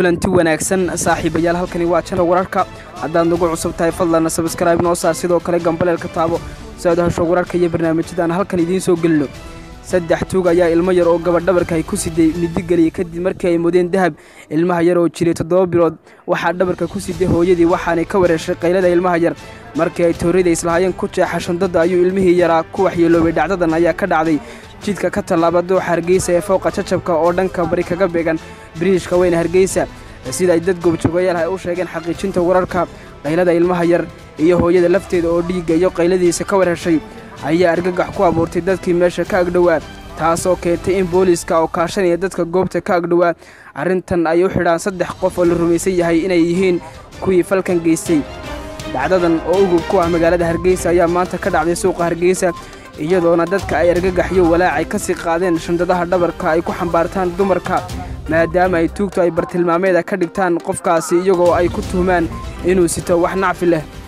kulanti wanaagsan saaxiibayaal halkani waa janal wararka haddaad nagu cusub tahay fadlan sabskrayb noo saar sidoo kale gambaleelka taabo si aad hesho wararka iyo barnaamijyadaan halkan idiin soo gelino saddex tuug ayaa ilmo yar oo gabadh-dhabarka ay ku siday midigeliya kadib markii ay mudeen dahab ilmaha yar oo jiray toddoba bilood waxaa dhabarka ku siday hooyadii waxaanay ka wareeshay qaylada ilmaha yar markii ay toorida islahaayeen ku jeexa shandada ayuu ilmihii yaraa ku waxyeeloobay dhacdadan ayaa ka dhacday jidka ka tallaaba dooxa hargeysa ee fowqa jajabka oo dhanka bari kaga beegan biriishka weyne hargeysa sida ay dad goobjoogayaal ay u sheegeen xaqiijinta wararka qaylada ilmaha yar iyo hooyada lafteeda oo dhiigga iyo qayladiisa ka warheshay ayaa argagax ku abuurtay dadkii meesha ka agdhowaa taasoo keentay in booliiska oo kaashanaya dadka goobta ka agdhowaa arrintan ay u xidhaan saddex qof oo la rumaysan yahay inay yihiin kuwii falkan geystay dhacdadan oo ugub ku ah magaalada hargeysa ayaa maanta ka dhacday suuqa hargeysa iyadoona dadka ay argagaxyo walaacay ka sii qaadeen shandadaha dhabarka ay ku xambaartaan dumarka maadaama ay tuugtu ay bartilmaameeda ka dhigtaan qofkaasi iyagoo ay ku tuhmaan inuu sito wax nacfi leh